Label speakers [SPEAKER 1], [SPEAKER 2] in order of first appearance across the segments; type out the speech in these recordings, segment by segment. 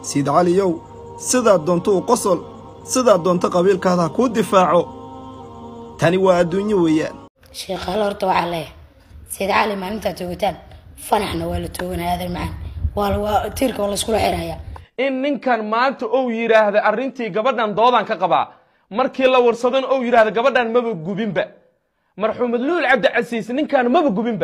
[SPEAKER 1] siid caliyow sidaad doonto u qosol sidaad doonto qabiilkaada ha kuu difaaco tani waa adduunyo weeyaan
[SPEAKER 2] sheekhaale horta waxaa leeyahay sayid cali maalintaa toogataan fanaxna waa la tooganaya adeer macaan waa waa tiirka waa layskula xirayaa
[SPEAKER 3] in ninkan maanta ou yidhaahda arrintii gabadhan doodan ka qabaa markii la warsadona ou yidhaahda gabadhan maba gubinba marxuumad luul cabdicasiis ninkan maba gubinba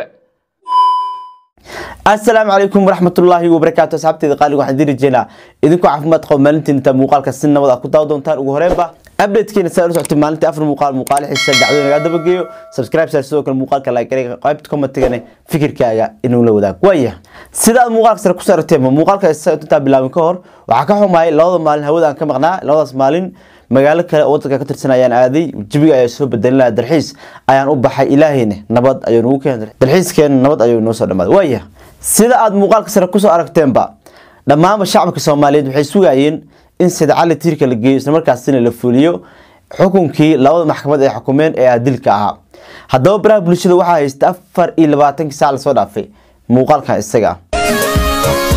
[SPEAKER 4] asalaamu calaykum waraxmatullaahi wabarakaatu asxaabteeda qaaliga waxaan diri jeynaa idinku caafimaad qabo maalintiin inta muuqaalka si nabad ah ku daawa doontaan ugu horeenba updatekeena saa ula socotay maalintii afar muuqaal muuqaal xiisa dacwada nagaa dabageeyo subscribe sar sidoo kale muuqaalka like gareega qaybta commentigana fikirkaaga inuu la wadaag waaya sida aad muuqaalka sare ku saarteen muuqaalka intaa bilaabin ka hor waxaa ka xumaayay labada maalin hawada aan ka maqnaa labadaas maalin magaalo kale oo wadanka ka tirsan ayaan aaday jabiga ayaa soo bedelin lahaa dalxiis ayaan u baxay ilaahayna nabad ayuu nagu keenay dalxiiskeena nabad ayuu noo soo dhamaaday waaya sida aad muuqaalka sare kusoo aragteenba dhammaanba shacabka soomaaliyeed waxay sugayeen in sida cali tiirka la geeyo islamarkaasina la fuliyo xukunkii labada maxkamad ay xukumeen ee adilka ahaa haddaba baraha bulshada waxaa haysta afar iyo labaatankii saac lasoo dhaafay muuqaalkan isaga ah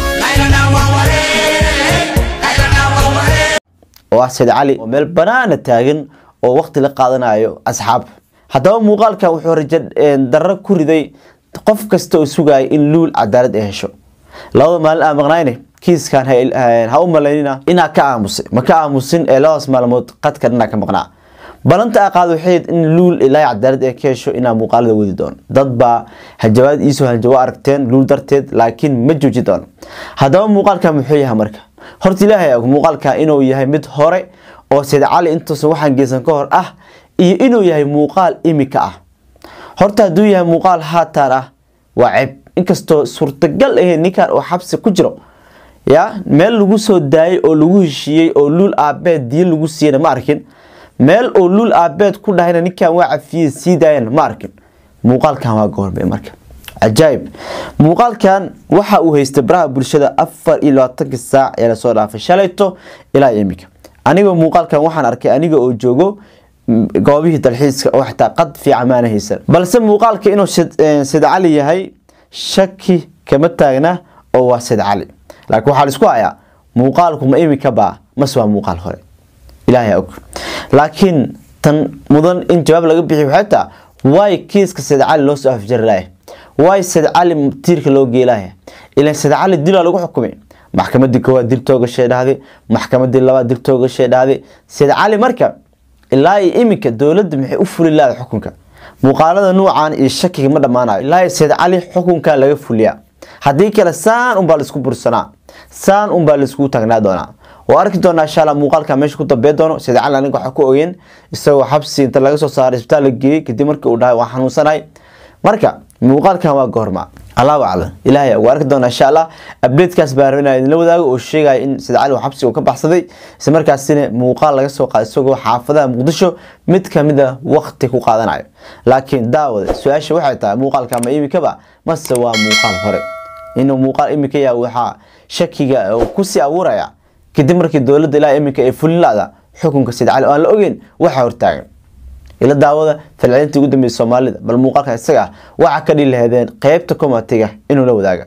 [SPEAKER 4] oo ah sayd cali oo meel banaana taagan oo waqti la qaadanayo asxaab haddaba muuqaalkan wuxuu rajo darro ku riday qof kasta oo sugaya in luul cadaalad ay hesho labada maalin aan maqnayne kiiskan ha u malaynina inaa ka aamusay ma ka aamusin ee labadaas maalmood qadka dhanaa ka maqnaa balanta a qaad waxay in luul ilaahay cadaalad ee ka hesho inaa muuqaalada wadi doono dad baa hajabaad iisoo hanjawo aragteen luul darteed laakiin ma jooji doono haddaba muuqaalkan muxuu yahay marka horta ilaahay og muuqaalkan inuu yahay mid hore oo sayd cali intuusan waxaan geysan ka hor ah iyo inuu yahay muuqaal imika ah horta hadduu yahay muuqaal haataan ah waa ceeb inkastoo suurtagal ahayd ninkan oo xabsi ku jiro ya meel lagu soo daayay oo lagu heshiiyey oo luul aabeed diin lagu siiyana ma arkin meel oo luul aabeed ku dhahayna ninkan waa cafiyey sii daayana ma arkin muuqaalkan waa goorbe marka cajaayib muuqaalkan waxa uu haystay baraha bulshada afar iyo labaatankii saac ee lasoo dhaafay shalayto ilaa imika aniga muuqaalkan waxaan arkay aniga oo joogo goobihii dalxiiska oo xitaa qad fiican maana haysan balse muuqaalka inuu sayd cali yahay shaki kama taagna oo waa sayd cali laakiin waxaa laisku hayaa muuqaalku ma imika baa mase waa muuqaal hore ilaahay og laakiin tan mudan in jawaab laga bixiy waxay taa waay kiiska sayd cali loo soo afjari lahay waay sayd cali tiirka loo geelaya ilan sayd cali dilaa lagu xukumay maxkamadii koowaad dil toogashay dhahday maxkamadii labaad dil toogashay dhahday sayd cali marka ilaa iyo iminka dowladda maxay u fuli laada xukunka muuqaalada nuucan iyo shakiga ma dhammaanayo ilaa iyo sayd cali xukunka laga fuliyaa haddii kale saan unbaa laisku bursanaa saan unbaa laiskugu taagnaa doonaa waa arki doonaa insha alla muuqaalka meesha ku dambee doono sayd cali aniga waxaa ku ogeen isagoo xabsi inta laga soo saaray isbitaal la geeyey kadib markii uu dhahay waan xanuunsanahay marka muuqaalkan waa goorma allahu aclam ilaahay waa arki doonaa insha allah updatekaas baa rabinaa idinla wadaago oo sheegaya in sayd cali uu xabsi uu ka baxsaday isla markaasina muuqaal laga soo qaada isagoo xaafadaha muqdisho mid kamid a waqti ku qaadanayo laakiin daawada su-aasha waxay tahay muuqaalka ma imikaba mase waa muuqaal hore inuu muuqaal imika yaha waxaa shakiga kusii abuuraya kadib markii dowladda ilaa iminka ay fulin laada xukunka sayd cali oo aan la ogeyn waxaa hortaagan ila daawada falcelintii ugu dambeysay soomaalida bal muuqaalkan isaga ah waxaa ka dhihi lahaydeen qeybta komatiga inuu la wadaaga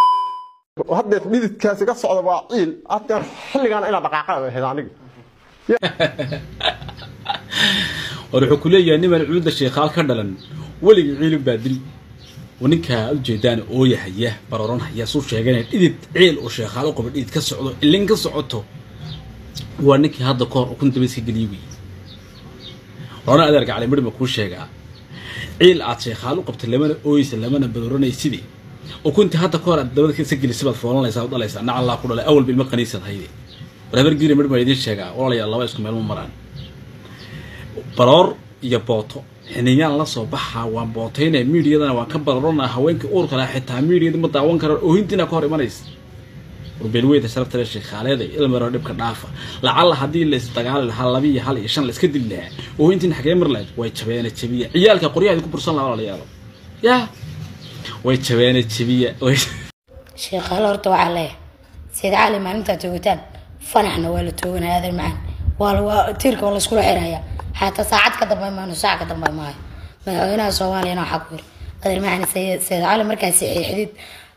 [SPEAKER 5] haddeer dhididkaas iga socda waa ciil haddeer xilligaan inaa dhaqaaqada ahayd aniga
[SPEAKER 6] war wuxuu ku leeyahay niman cuuda sheekhaal ka dhalan weligii ciilin baa dil ninkaa ujeedaan ooya haya baroran haya suu sheegana dhidid ciil oo sheekhaal u qaba dhidid ka socdo ilin ka socoto waa ninkii hadda kahor ukun dabayska geliye wey horana adeerka cali midhima kuu sheegaa ciil aad sheekhaal u qabtay lamana ooysa lamana badoranaysidii ukuntii hadda kahor aad dabada ka gelisa baad foolanaysaa u dhalaysaa nac allaa ku dhalay awalba ilma qaniisad hayde war habar giiri midhma idiin sheegaa walaalayaa laba isku meelma maraan baroor iyo booto xiniyaan la soo baxaa waan bootaynaya miidiyadana waan ka bararona haweenkii uurka laha xitaa miidiyada ma daawan karaan oohintiina ka hor imanaysa warbeelweyda sharafta le sheekhaaleeda ilmaro dhibka dhaafa lacalla haddii la isdagaali lahaa laba iyo hal iyo shan la iska dili lahaa oohintiin xagee mar lahayd way jabeene jabiya ciyaalka qoryaha ku bursan lahaa walaalayaalo yaa way jabeene jabiya
[SPEAKER 2] sheekhaale horta waxaa leeyahay sayid cali maalintaa toogataan fanaxna waa la tooganaya adeer macaan waa waa tiirka waa layskula xirayaa xataa saacad ka dambe maano saac ka dambe maayo madaxweynaha soomaaliyana waxaa ku yiri adeer macaan sayid cali markaas xidid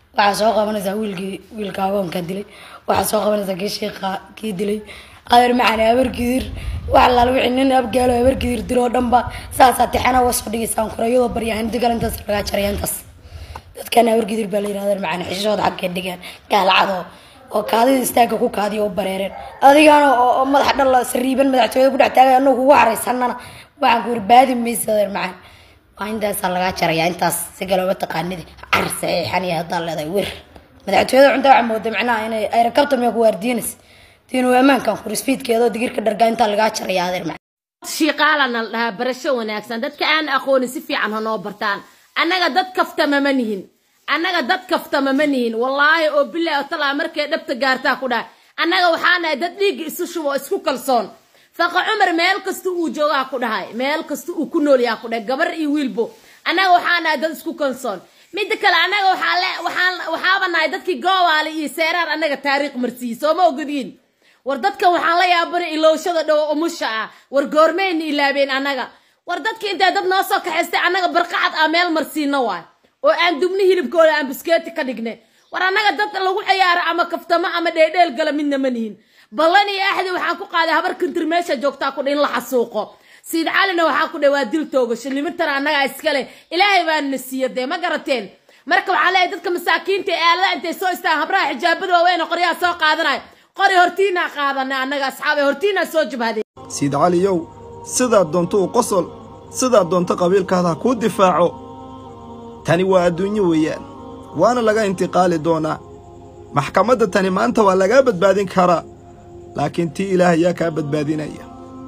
[SPEAKER 2] waxaa soo qabanaysaa wiilkii wiilka agoonka dilay waxaa soo qabanaysaa kii shiiqa kii dilay adeer macani habargidir wax alaal wixii nin abgaalo habargidir diloo dhanba saasaa tixana uga soo dhigaysaan kore iyadoo baryaa inta kale intaas lagaa jaraya intaas dadkan habargidir baa la yidhahda adeer macani xishooda xaggee dhigaan gaalacado oo kaadida istaagga ku kaadiya u bareereen adigana oo oo madaxa dhal sariiban madaxtooyada ku dhex taagay anagu kugu haraysanana waxaan ku yiri baadi maysa adeer macani waa intaasaa lagaa jaraya intaas si galooba taqaanidi car saxiixaniya haddaa leedahay wir madaxtooyada cunta waxaa mooda macnaha inay ayrakabta miyaa ku waardiinaysa diinu ammaankan kurisfiidkeedoo digirka dhargaa intaa lagaa jaraya adeer macani
[SPEAKER 7] shiiqaalana la dhahaa barasho wanaagsan dadka aan aqoonin si fiican ha noo bartaan annaga dad kaftama ma nihin annaga dad kaftama ma nihin wallaahi oo bilaahi oo talaa markay dhabta gaartaa ku dhahay annaga waxaa nahay dad dhiigga isu shubo oo isku kalsoon faqa cumar meel kasta uu joogaa ku dhahay meel kasta uu ku nool yaha ku dhahay gabar iyo wiilbo annaga waxaa nahay dad isku kalsoon midda kale annaga waxaa le waxaan waxaaba nahay dadkii goowaale iyo seeraar annaga taariikh marsiiyey soo ma ogodiin war dadkan waxaan la yaabanay ilowshada dhowo umusha ah war goormeyna ilaabeen annaga war dadka intay dad noo soo kaxaystay annaga barqacad ah meel marsiino waay oo aan dubni hilibkooda aan biskeeti ka dhignay war annaga dad lagu ciyaaro ama kaftamo ama dheedheel gala midna ma nihin ballan iyo axdi waxaan ku qaaday habar kantir meesha joogtaa ku dha in la xasuuqo siid calina waxaa ku dha waa dil toogasho limitana annagaa iskale ilaahay baa na siiya dee ma garateen marka waxaa leeyahay dadka masaakiinta ee aalada intay soo istaan habraha xijaabada waaweyn oo qoryaha soo qaadanaya qori hortiinaa qaadanay annaga asxaabe hortiinaa soo jabhaday
[SPEAKER 1] siid caliyow sidaad doonto u qosol sidaad doonto qabiilkaada ha kuu difaaco tani waa adduunyo weeyaan waana laga intiqaali doonaa maxkamadda tani maanta waa lagaa badbaadin karaa laakiin tii ilaah ayaa kaa badbaadinaya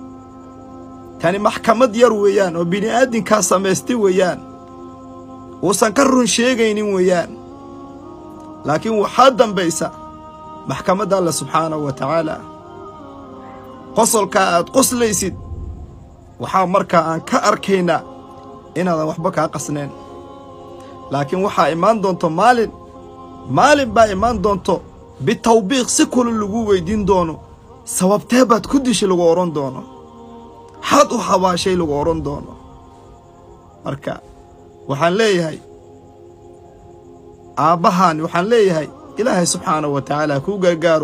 [SPEAKER 1] tani maxkamad yar weeyaan oo bini'aadinkaa samaystay weeyaan uusan ka run sheegaynin weeyaan laakiin waxaa dambaysa maxkamadda alle subxaanahu wa tacaala qosolkaa aad qoslaysid waxaa markaa aan ka arkaynaa inaadan waxba kaa qasnayn laakiin waxaa imaan doonto maalin maalin baa imaan doonto bitawbiiq si kula lagu weyddiin doono sababtee baad ku dishay lagu odhan doono xaad u habaashay lagu odhan doono marka waxaan leeyahay aabbahaan waxaan leeyahay ilaahay subxaanahu wa tacaala kuu gargaaro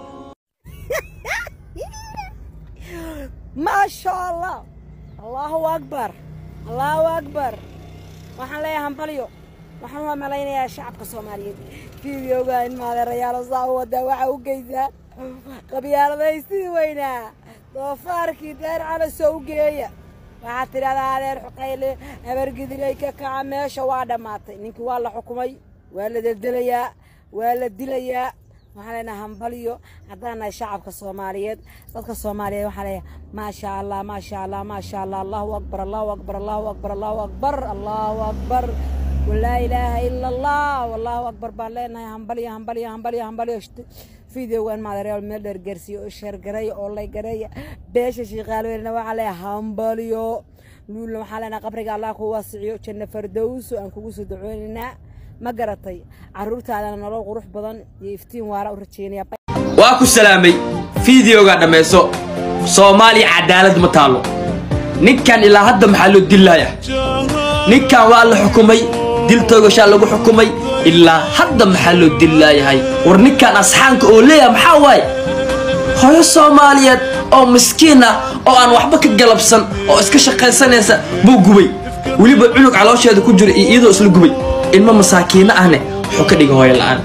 [SPEAKER 8] maasha allah allahu akbar allahu akbar waxaan leeyahay hambalyo waxaan waa malaynayaa shacabka soomaaliyeed fiidiyowga in maadeerayaalo saa u wadaa waxa u geysaa qabyaaladaysidii weynaa doofaarkii deer calaso u geeya waxaad tidhahdaa adeer xuqayle habargidilay ka kaca meesha waa dhammaatay ninkii waa la xukumay waa la deldelayaa waa la dilayaa waxaan leenahay hambalyo haddaan nahay shacabka soomaaliyeed dadka soomaaliyeed waxaan leeyahay maasha allah maasha allah maasha allah allahu akbar allahu akbar allahu akbar allahu akbar allahu akbar walaa ilaaha ila allah wallahu akbar baan leenahay hambalyo hambalyo hambalyo hambalyo fideogan maadareyaal meel dheer gaarsiiyo oo sheergareeya oo laygareeya beesha shiiqaalweynna waxaa leeyahay hambalyo luulna waxaa leenahay qabriga allah ku waasiciyo janno fardowso aan kugu soo dacoonaynaa ma garatay carruurtaadana nolol qurux badan iyo iftiin waara u rajeynaya
[SPEAKER 9] waa ku salaamay fideoga dhammayso soomaaliya cadaalad ma taalo ninkan ilaa hadda maxaa loo dilaaya ninkan waa la xukumay dil toogashaa lagu xukumay ilaa hadda maxaa loo dilaayahay war ninkan asxaanka oo leeyaha maxaa waaye hooyo soomaaliyeed oo miskiin ah oo aan waxba ka galabsan oo iska shaqaysanaysa buu gubay weliba cunug caloosheeda ku jira iyo iyadoo isla gubay ilmo masaakiino ahne wuxuu ka dhigay hooyo la'aan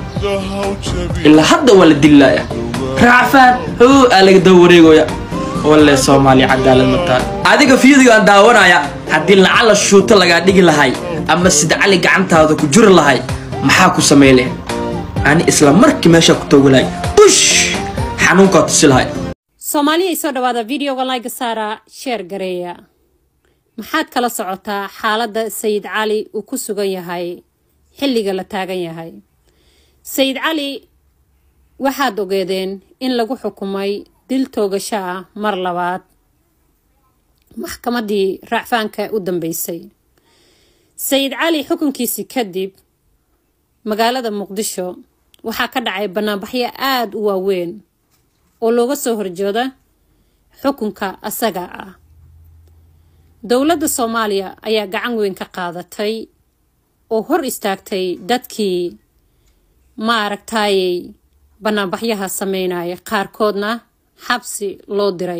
[SPEAKER 9] ilaa hadda waa la dilaaya raacfaan hoo aa laga daba wareegoya walle soomaaliya cadaalad mataan adiga fiidigo aan daawanaya haddii lacala shuuto lagaa dhigi lahay ama sida cali gacantaada ku juri lahay maxaa ku samay leh ani isla markii meeshaa ku toogi lahay bush xanuunkaa tusi lahay
[SPEAKER 10] soomaaliya isoo dhawaada videoga layga saara sheer gareeya maxaad kala socotaa xaaladda sayid cali uu ku sugan yahay xilliga la taagan yahay sayid cali waxaad ogeedeen in lagu xukumay dil toogasho ah mar labaad maxkamaddii raacfaanka u dambeysay sayid cali xukunkiisii kadib magaalada muqdisho waxaa ka dhacay banaanbaxyo aada u waaweyn oo looga soo horjooda xukunka asaga ah dowladda soomaaliya ayaa gacan weyn ka qaadatay oo hor istaagtay dadkii ma aragtaayey banaanbaxyaha sameynaya qaarkoodna xabsi loo diray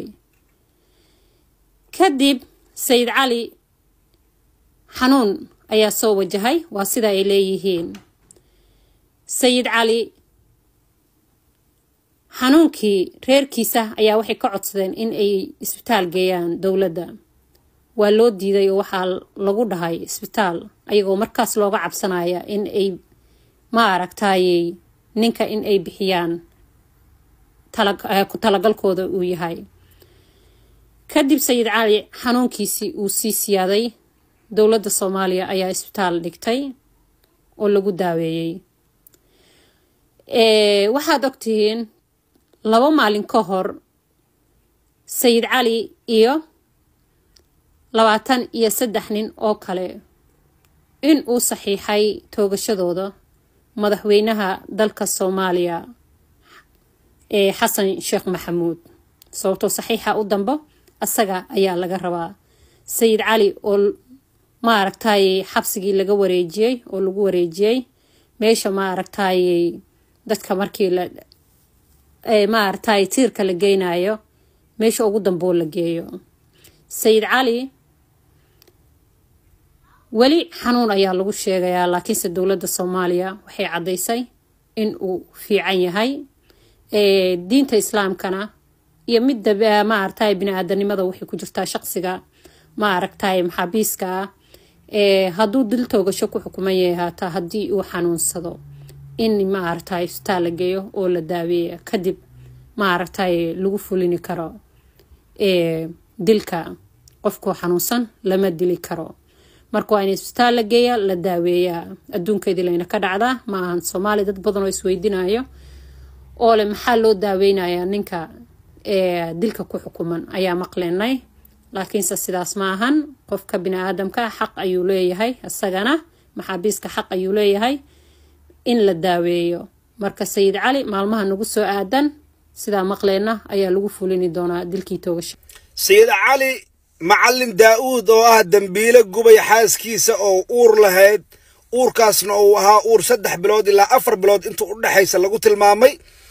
[SPEAKER 10] kadib sayid cali xanuun ayaa soo wajahay waa sida ay leeyihiin sayid cali xanuunkii reerkiisa ayaa waxay ka codsadeen in ay isbitaal geeyaan dowladda waa loo diiday oo waxaa lagu dhahay isbitaal ayagoo markaas looga cabsanaya in ay ma aragtaayey ninka in ay bixiyaan ku talagalkooda uu yahay kadib sayid cali xanuunkiisii uu sii siyaaday dowladda soomaaliya ayaa isbitaal dhigtay oo lagu daaweeyey waxaad ogtihiin laba maalin ka hor sayid cali iyo labaatan iyo saddex nin oo kale in uu saxiixay toogashadooda madaxweynaha dalka soomaaliya ee xasan sheekh maxamuud sababtoo saxiixa u dambo asaga ayaa laga rabaa sayid cali oo ma aragtaayey xabsigii laga wareejiyey oo lagu wareejiyey meesha ma aragtaayey dadka markii la ma aragtaay tiirka la geynayo meesha ugu damboo la geeyo sayid cali weli xanuun ayaa lagu sheegayaa laakiinse dowladda soomaaliya waxay caddaysay in uu fiican yahay diinta islaamkana iyo midda ma aragtaay bini-aadanimada waxay ku jirtaa shaqsiga ma aragtaay maxaabiiska ah hadduu dil toogasho ku xukuman yahay haataa haddii uu xanuunsado in ma aragtaay isbitaal la geeyo oo la daaweeya kadib ma aragtaay lagu fulini karo dilka qofkoo xanuunsan lama dili karo marka waa in isbitaal la geeya la daaweeyaa adduunkeedii layna ka dhacdaa ma ahan soomaaliya dad badan oo isweydinayo oo le maxaa loo daaweynayaa ninka dilka ku xukuman ayaa maqleenay laakiinse sidaas ma ahan qofka bini-aadamka xaq ayuu leeyahay isagana maxaabiiska xaq ayuu leeyahay in la daaweeyo marka sayid cali maalmaha nagu soo aadan sidaa maqleenna ayaa lagu fulini doonaa dilkii toogasha
[SPEAKER 1] sayid cali macallin daa'uud oo ah dembiile gubay xaaskiisa oo uur lahayd uurkaasna uu ahaa uur saddex bilood ilaa afar bilood inta u dhexaysa lagu tilmaamay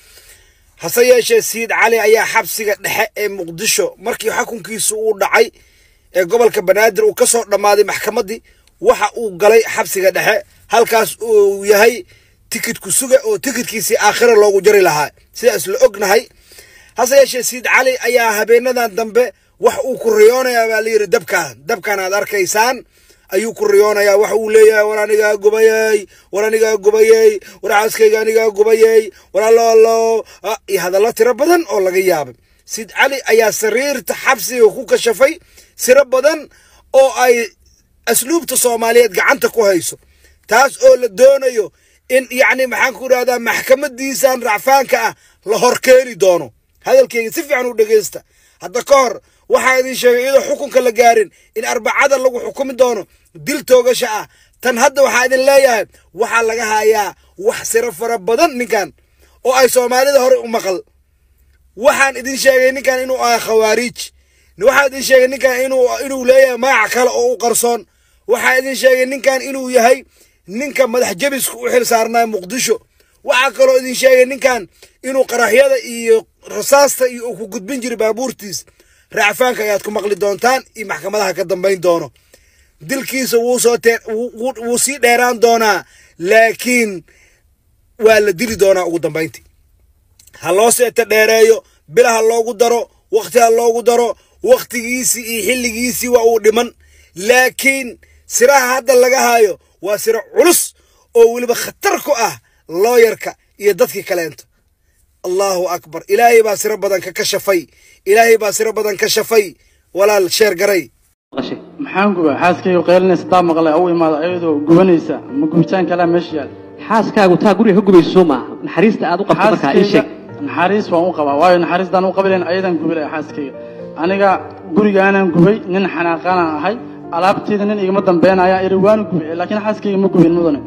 [SPEAKER 1] hase yeeshee sayid cali ayaa xabsiga dhexe ee muqdisho markii xukunkiisu uu dhacay ee gobolka banaadir uu ka soo dhammaaday maxkamaddii waxa uu galay xabsiga dhexe halkaas uu yahay tikidku suga oo tikidkiisii aakhira loogu jari lahaa sidaas la ognahay hase yeeshee sayid cali ayaa habeenadan dambe wax uu ku riyoonayaa baa layidhi dabkaan dabkaan aad arkaysaan ayuu ku riyoonayaa waxa uu leeyahay war anigaa gubayey war anigaa gubayey war xaaskayga anigaa gubayey war alloallo iyo hadallo tiro badan oo laga yaabay sayid cali ayaa sariirta xabsiga ku kashafay siro badan oo ay asluubta soomaaliyeed gacanta ku hayso taas oo la doonayo in yacni maxaan ku idhahdaa maxkamadiisan racfaanka ah la horkeeni doono hadalkeyga si fiican u dhegeysta hadda ka hor waxaa idin sheegay iyadoo xukunka la gaarin in arbacada lagu xukumi doono dil toogasha ah tan hadda waxaa idin leeyahay waxaa laga hayaa wax siro fara badan ninkan oo ay soomaalida hore u maqal waxaan idin sheegay ninkan inuu ahay khawaariij waxaan idin sheegay ninkan inuu inuu leeyahay magac kale oo u qarsoon waxaa idin sheegay ninkan inuu yahay ninka madax jabiska u xil saarnaa muqdisho waxaa kaloo idin sheegay ninkan inuu qaraxyada iyo rasaasta iyo uu ku gudbin jiray baabuurtiis racfaanka ayaad ku maqli doontaan iyo maxkamadaha ka dambayn doono dilkiisa wuu soo tee wuu sii dheeraan doonaa laakiin waa la dili doonaa ugu dambayntii ha loo seeta dheereeyo bila ha loogu daro wakhti ha loogu daro wakhtigiisii iyo xilligiisii waa uu dhiman laakiin siraha hadda laga haayo waa siro culus oo weliba khatar ku ah looyarka iyo dadkii kaleento allahu akbar ilaahay baa siro badan ka kashafay ilaahay baa siro badan ka shafay walaal sheer garay
[SPEAKER 11] maxaan gubaa xaaskayga qaylinaysa taa maqlay u imaada ayadoo gubanaysa ma gubitaan kalaa meesha yaal
[SPEAKER 12] xaaskaagu taa guriga ka gubayso soo maaha naxariista aad u qabto markaa ii sheeg
[SPEAKER 11] naxariis waan u qabaa waayo naxariistaan u qabilayn ayadan gubilaya xaaskayga aniga gurigaanan gubay nin xanaaqaanaan ahay alaabteeda nin igama dambeynaya iri waanu gubay laakiin xaaskayga ma gubin mudane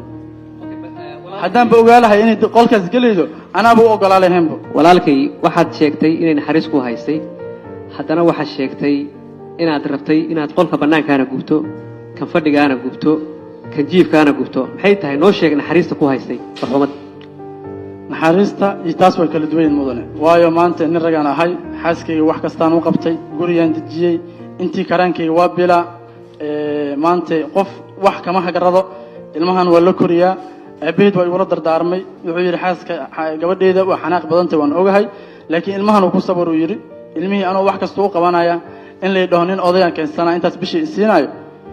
[SPEAKER 11] haddaanba ogaalahay inay qolkaas gelaydo anaaba u ogolaa lahaynba
[SPEAKER 12] walaalkay waxaad sheegtay inay naxariis ku haystay haddana waxaad sheegtay inaad rabtay inaad qolka bannaankaana gubto kan fadhigaana gubto kan jiifkaana gubto maxay tahay noo sheeg naxariista ku haystay marxuumad
[SPEAKER 11] naxariista iyo taas way kala duwan yihiin mudane waayo maanta nin ragaan ahay xaaskayga wax kastaan u qabtay gurigaan dejiyey intii karaankayga waa bilaa Ee, maanta qof wax kama hagarado ilmahan waa la koriyaa aabaheed waa igula dardaarmay wuxuu yidhi xaaska xa- gabadheeda waa xanaaq badantay waan ogahay laakiin ilmahan uu ku sabar uu yidhi ilmihii anoo wax kasta u qabanaya in lay dhaho nin odayaan keensanaa intaas bishii isiinayo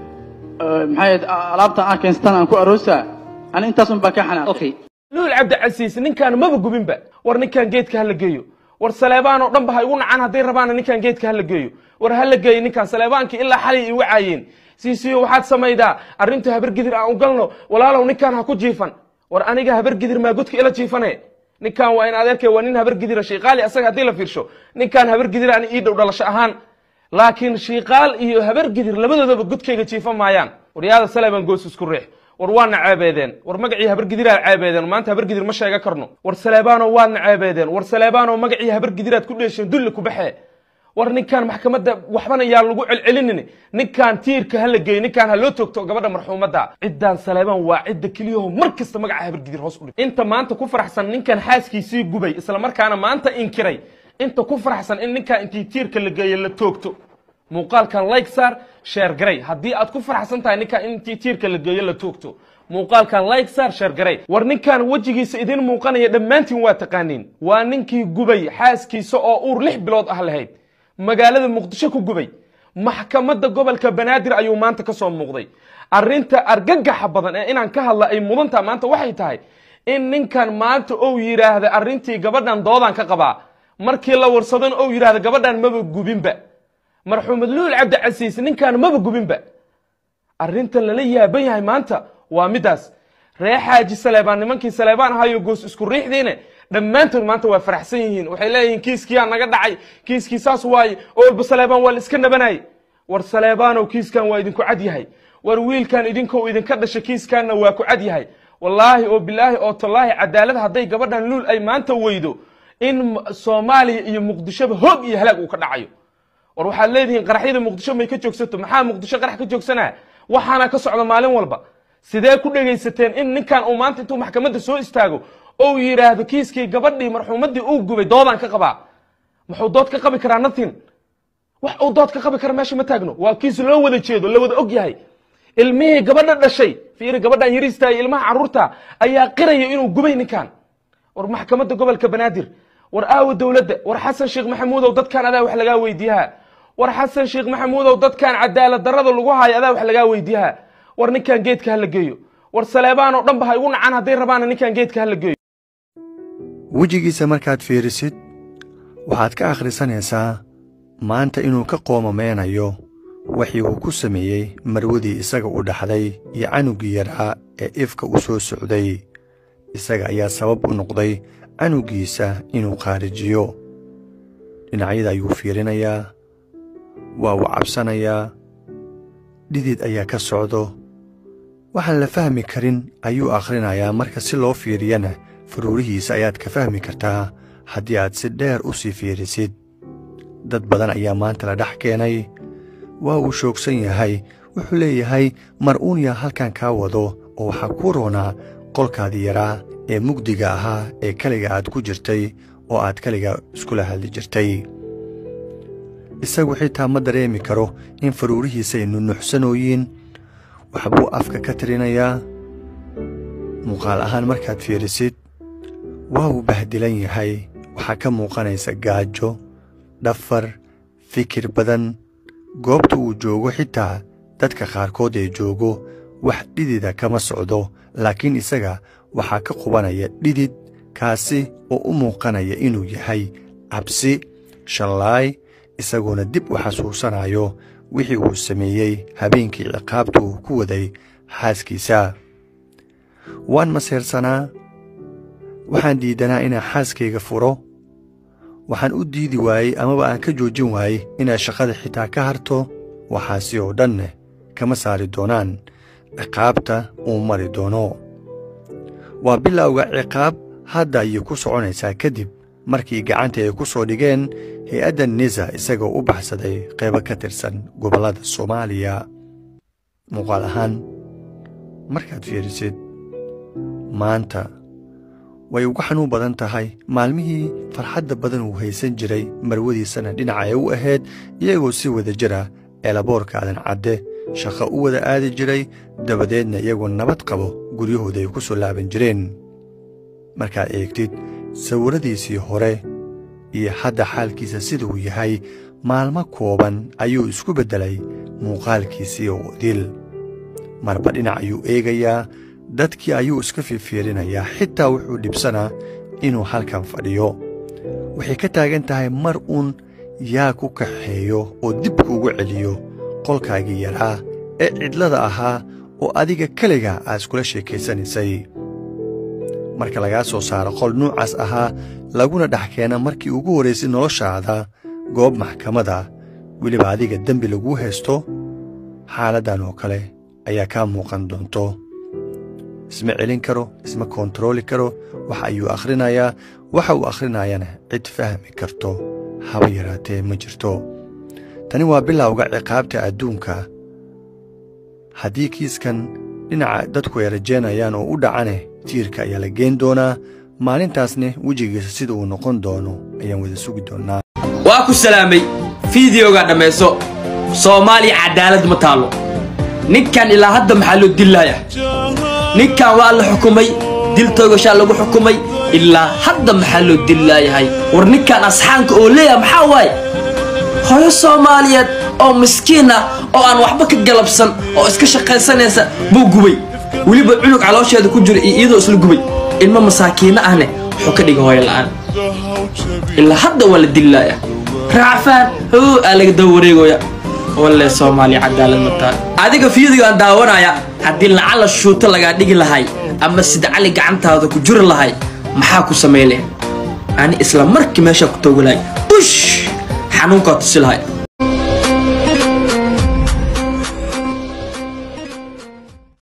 [SPEAKER 11] Ee, maxay ahayd, a- alaabta aan keenstan aan ku aroosaa ani intaasun baa ka xanaaqay
[SPEAKER 3] luul cabdicasiis ninkaan maba gubinba war ninkaan geedka hala geeyo war saleebaan oo dhan ba ha igu nacaan hadday rabaana ninkaan geedka hala geeyo war hala geeyo ninkaan saleebaankii ilaa xalay igu caayeen siisiyo waxaad samaydaa arrinta habargidir aan u galno walaalow ninkaan ha ku jiifan war aniga habargidir maa godka ila jiifane ninkaan waa in adeerkay waa nin habargidira shiiqaali asaga haddii la fiirsho ninkaan habargidir aan ii dhow dhalasho ahaan laakiin shiiqaal iyo habargidir labadoodaba godkayga jiifan maayaan waryaada saleebaan goos isku riix war waadna ceebeedeen war magacii habargidiraa ceebeedeen maanta habargidir ma sheega karno war saleebaanoo waadna ceebeedeen war saleebaanoo magacii habargidiraad ku dheesheen dulli ku baxee war ninkaan maxkamadda waxbana yaa lagu celcelinin ninkaan tiirka hala geeyo ninkaan ha loo toogto gabadha marxuumadda ciddaan saleebaan waa cidda keliyaho mar kasta magaca habargidir hoos u dhig inta maanta ku faraxsan ninkan xaaskiisii gubay isla markaana maanta inkiray inta ku faraxsan in ninkaan intii tiirka la geeyo la toogto muuqaalkan like saar sheer garay haddii aad ku faraxsan tahay ninkaan intii tiirka la geeyo la toogto muuqaalkan like saar sheer garay war ninkaan wejigiisa idin muuqanaya dhammaantiin waa taqaaniin waa ninkii gubay xaaskiisa oo uur lix bilood ah lahayd magaalada muqdisho ku gubay maxkamadda gobolka banaadir ayuu maanta ka soo muuqday arrinta argagaxa badan ee inaan ka hadla ay mudantaa maanta waxay tahay in ninkan maanta ou yidhaahda arrintii gabadhan doodaan ka qabaa markii la warsadona ou yidhaahda gabadhan maba gubinba marxuumad luul cabdicasiis ninkaan maba gubinba arrintan lala yaaban yahay maanta waa midaas ree xaaji saleebaan nimankii saleebaan ahayo goos isku riixdiine dhammaantood maanta waa faraxsan yihiin waxay leeyihiin kiiskiyaa naga dhacay kiiskii saas waaye oo walba saleebaan waa la iska nabanayay war saleebaanow kiiskan waa idinku cad yahay war wiilkan idinkou idinka dhashay kiiskanna waa ku cad yahay wallaahi oo bilaahi oo tallaahi cadaalad hadday gabadhan luul ay maanta weydo in soomaaliya iyo muqdishoba hoog iyo halaag uu ka dhacayo war waxaad leedihiin qaraxyada muqdisho may ka joogsato maxaa muqdisho qarax ka joogsanaa waxaana ka socda maalin walba sidee ku dhegaysateen in ninkan uu maanta intuu maxkamadda soo istaago ou yidhaahdo kiiskii gabadhii marxuumaddii uu gubay doodaan ka qabaa muxuu dood ka qabi karaa nothing wax uu dood ka qabi kara meesha ma taagno waa kiis loo wada jeedo la wada og yahay ilmihii gabadha dhashay fiiri gabadhan yariista iyo ilmaha carruurta ayaa qiraya inuu gubay ninkan war maxkamadda gobolka banaadir war aawa dowladda war xasan sheekh maxamuudow dadkan adaa wax lagaa weydiiyaha war xasan sheekh maxamuudow dadkan cadaalad darrada lagu haayo adaa wax lagaa weydiiyaha war ninkan geedka hala geeyo war saleebaan oo dhan ba ha igu nacaan hadday rabaana ninkan geedka hala geeyo
[SPEAKER 13] wejigiisa markaad fiirisid waxaad ka akhrisanaysaa maanta inuu ka qoomameynayo wixii uu ku sameeyey marwadii isaga u dhaxday iyo canuggii yaraa ee ifka u soo socday isaga ayaa sabab u noqday canugiisa inuu qaarijiyo dhinacyada ayuu fiirinayaa waa uu cabsanayaa dhidid ayaa ka socdo waxaan la fahmi karin ayuu akhrinayaa marka si loo fiiriyana faruurihiisa ayaad ka fahmi kartaa haddii aad si dheer u sii fiirisid dad badan ayaa maanta la dhex keenay waa uu shoogsan yahay wuxuu leeyahay mar uun yaa halkan kaa wado oo waxaa kuu roonaa qolkaadii yaraa ee mugdiga ahaa ee keliga aad ku jirtay oo aad keliga iskula hadli jirtay isagu xitaa ma dareemi karo in faruurihiisa ay nunuxsanooyiin waxbuu afka ka tirinayaa muuqaal ahaan markaad fiirisid waa uu bahdilan yahay waxaa ka muuqanaysa gaajo dhafar fikir badan goobta uu joogo xitaa dadka qaarkood ee joogo wax dhidida kama socdo laakiin isaga waxaa ka qubanaya dhidid kaasi oo u muuqanaya inuu yahay cabsi shallaay isagoona dib u xasuusanayo wixii uu sameeyey habeenkii ciqaabta uu ku waday xaaskiisa waan maseersanaa waxaan diidanaa inaan xaaskayga furo waxaan u diidi waayey amaba aan ka joojin waayey inaad shaqada xitaa ka harto waxaasi oo dhanne kama saari doonaan ciqaabta uu mari doono waa bilowga ciqaab hadda ayay ku soconaysaa kadib markii gacanta ay ku soo dhigeen hay-adda nisa isagoo u baxsaday qaybo ka tirsan gobollada soomaaliya muuqaal ahaan markaad fiirisid maanta way uga xanuun badan tahay maalmihii farxadda badan uu haysan jiray marwadiisana dhinaca ay u ahayd iyagoo si wada jira eelaboorka aadan cadde shaqo u wada aadi jiray dabadeedna iyagoo nabad qabo guryahooda ay ku soo laaban jireen markaad eegtid sawirradiisii hore iyo hadda xaalkiisa siduu yahay maalmo kooban ayuu isku beddelay muuqaalkiisii oo dil marba dhinac ayuu eegayaa dadkii ayuu iska fiirfiirinayaa xitaa wuxuu dhibsanaa inuu halkan fadhiyo waxay ka taagan tahay mar uun yaa ku kaxeeyo oo dib kuugu celiyo qolkaagii yaraa ee cidlada ahaa oo adiga keliga aad iskula sheekaysanaysay marka lagaa soo saaro qol nuucaas ahaa laguna dhex keena markii ugu horraysay noloshaada goob maxkamada weliba adiga dembi laguu haysto xaaladdan oo kale ayaa kaa muuqan doonto isma celin karo isma koontarooli karo wax ayuu akhrinayaa waxa uu akhrinayana cid fahmi karto haba yaraatee ma jirto tani waa bilowga ciqaabta adduunka haddii kiiskan dhinaca dadku ay rajaynayaan oo u dhacane tiirka ayaa la geen doonaa maalintaasne wejigiisa sida uu noqon doono ayaan wada sugi doonnaa
[SPEAKER 9] waa ku salaamay fiideoga dhammayso soomaaliya cadaalad ma taallo ninkan ilaa hadda maxaa loo dillaaya ninkan waa la xukumay dil toogashaa lagu xukumay ilaa hadda maxaa loo dillaayahay war ninkan asxaanka oo leeyaha maxaa waaye hooyo soomaaliyeed oo miskiin ah oo aan waxba ka galabsan oo iska shaqaysanaysa buu gubay weliba cunug caloosheeda ku jira iyo iyadoo isla gubay ilmo masaakiinno ahne wuxuu ka dhigay hooyo la'aan ilaa hadda waa la dillaaya raacfaan hoo aa laga daba wareegoya walle soomaaliya cadaalad mataa adiga fiidigo aan daawanaya haddii lacala shuuto lagaa dhigi lahay ama sida cali gacantaada ku juri lahay maxaa ku samay leh ani isla markii meeshaa ku toogi lahay ush xanuunkaa tusi lahay